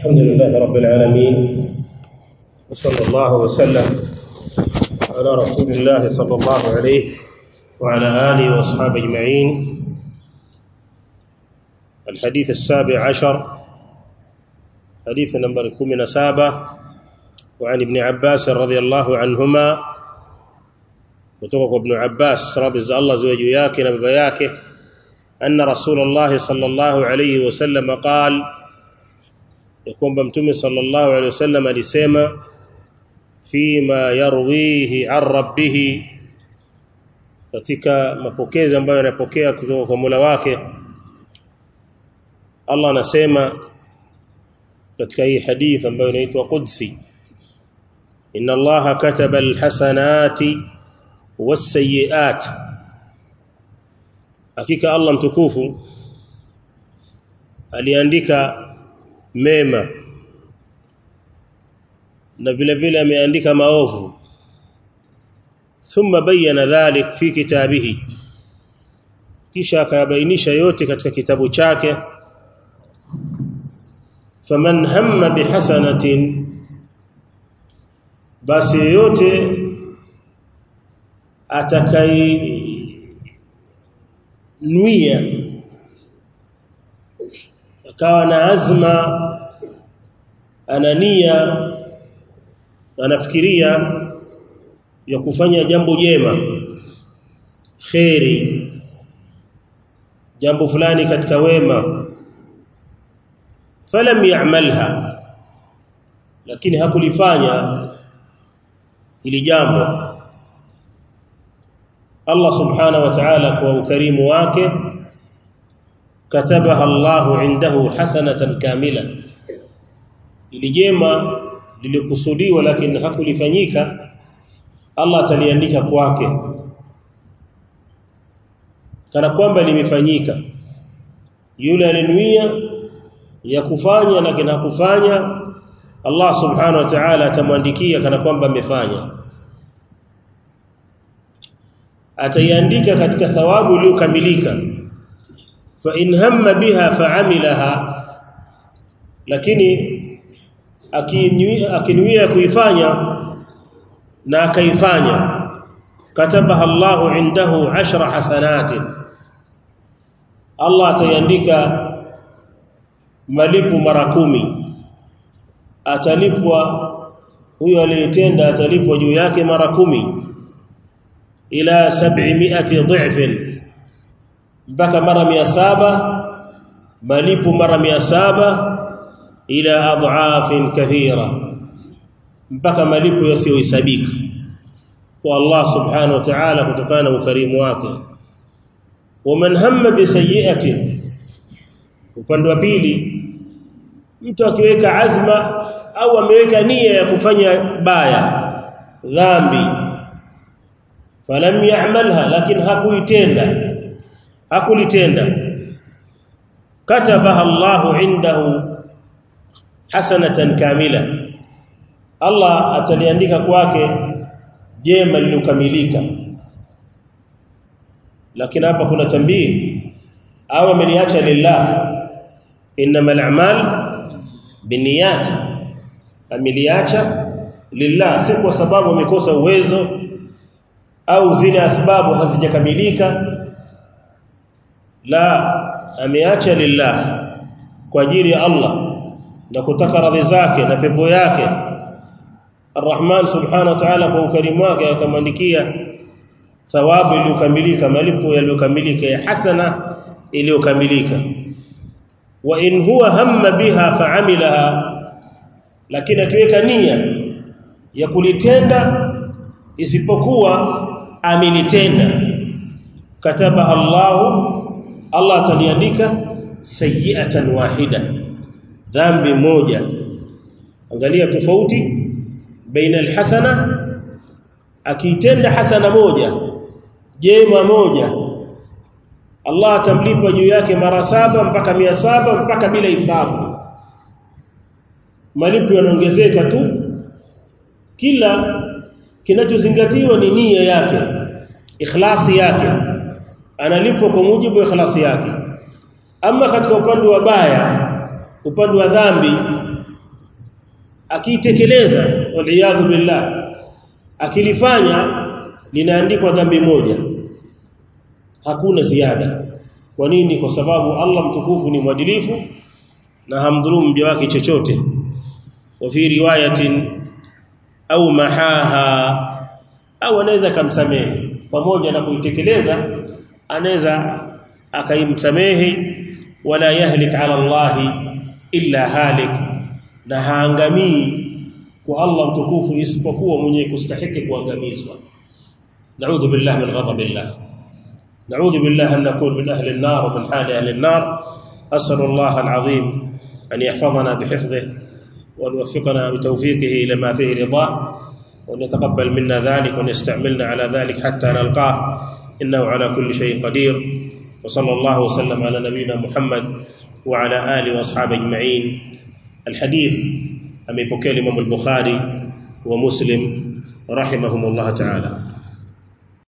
الحمد لله رب العالمين وصلى الله وسلم على رسول الله صلى الله عليه وعلى آله وأصحابه أجمعين الحديث السابع عشر حديث نمبر كمنا سابة وعن ابن عباس رضي الله عنهما وتوقع ابن عباس رضي الله زوج yake na baba yake أن رسول الله صلى الله عليه وسلم قال يكون بمتومي صلى الله عليه وسلم alisema فيما يرويه عن ربه katika mapokezi ambayo anapokea kutoka kwa Mola wake Allah anasema katika hii hadith ambayo inaitwa Qudsi Inna Allaha kataba alhasanati was-sayyi'at Hakika Allah mtukufu aliandika mema na vile vile ameandika maovu thumma bayyana dhalik fi kitabihi kisha akayabainisha yote katika kitabu chake faman hamma bihasanatin basi yote atakai nuia akawa na azma anania anafikiria ya kufanya jambo jema kheri jambo fulani katika wema falam ya'malha lakini hakulifanya ili jambo Allah subhanahu wa ta'ala kwa ukarimu wake katabaha Allahu indahu hasanatan kamila ili jema lilikusudiwa lakini hakulifanyika Allah ataliandika kwake kana kwamba limefanyika yule alinuia ya kufanya lakini hakufanya Allah subhanahu wa ta'ala atamwandikia kana kwamba amefanya ataiandika katika thawabu iliyokamilika fa in hamma biha fa'amilaha lakini akinuia kuifanya na akaifanya katabaha Allahu indahu ashra hasanatin Allah ataiandika malipo mara kumi atalipwa huyo aliyetenda atalipwa juu yake mara kumi ila 700 dhifin mpaka mara 700 malipo mara 700 ila adhafin kathira mpaka malipo yasiyohesabika kwa Allah subhanahu wa ta'ala kutokana na ukarimu wake waman hamma bi sayyi'atin upande wa pili mtu akiweka azma au ameweka nia ya kufanya baya dhambi falam ya'malha lakini hakuitenda hakulitenda katabaha Allahu indahu hasanatan kamila Allah ataliandika kwake jema lilokamilika lakini hapa kuna tambii au ameliacha lillah innamal a'mal binniyat ameliacha lillah si kwa sababu amekosa uwezo au zile asbabu hazijakamilika la ameacha lillah kwa ajili ya Allah na kutaka radhi zake na pepo yake Ar-Rahman subhanahu wa ta'ala kwa ukarimu wake atamwandikia thawabu iliyokamilika malipo yaliyokamilika ya hasana iliyokamilika wa in huwa hamma biha fa'amilaha lakini akiweka nia ya kulitenda isipokuwa amelitenda kataba Allah Allah ataliandika sayyi'atan wahida dhambi moja angalia tofauti baina alhasana akiitenda hasana moja jema moja Allah atamlipa juu yake mara saba mpaka mia saba mpaka bila hisabu malipo yanaongezeka tu kila kinachozingatiwa ni nia yake ikhlasi yake analipwa kwa mujibu wa ikhlasi yake ama katika upande wa baya upande wa dhambi akiitekeleza waliyadhu billah akilifanya linaandikwa dhambi moja hakuna ziada kwa nini kwa sababu Allah mtukufu ni mwadilifu na hamdhulumu mja wake chochote wa fi riwayatin au mahaha au anaweza kumsamehe pamoja na kuitekeleza anaweza akaimsamehe wala yahlik ala Allah illa halik na haangamii kwa Allah mtukufu isipokuwa mwenye kustahiki kuangamizwa na'udhu billahi min ghadabillah na'udhu billahi an nakun min ahli an-nar wa min hali ahli an-nar as'alu Allah al-azim an yahfazana bihifdhihi wa yuwaffiqana bitawfiqihi ila ma fihi ridah وأن يتقبل منا ذلك وأن يستعملنا على ذلك حتى نلقاه إنه على كل شيء قدير وصلى الله وسلم على نبينا محمد وعلى آله وأصحابه أجمعين الحديث أمي بكيل الإمام البخاري ومسلم رحمهم الله تعالى